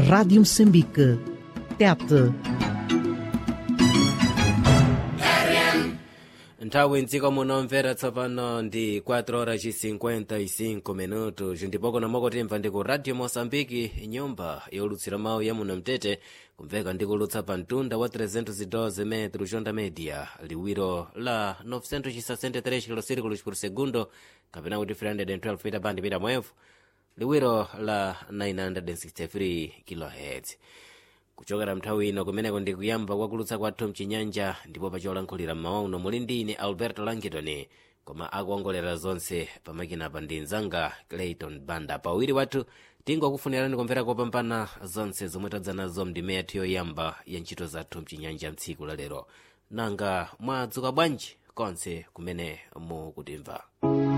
Rádio Moçambique. Tete. nthawi mdziko muno mvera tsopano ndi 4 horas 55 minutos ndipo kuno mokotimva ndi ku radio moçambike nyumba yolutsira mawu ya muno mtete kumveka ndi kulutsa pa mtunda wa 312 metro jonda media liwiro la 963 kilosirikulos por segundo kapena kuti 312 mita bandi mita mwevu liwiro la 963 kilohertz kuchokera mnthawi ino kumeneko ndi kuyamba kwakulutsa kwathu mchinyanja ndipo pacholankhulira mmawa uno muli ndi ine alberto langitoni koma akuongolera zonse pamakinapa ndi mzanga clayton banda pawiri wathu tingokufunirani kumvera kopambana zonse zomwe tadza nazo mndime yathu yoyamba ya ntchito zathu mchinyanja mtsiku la lero nanga mwadzuka bwanji konse kumene mukutimva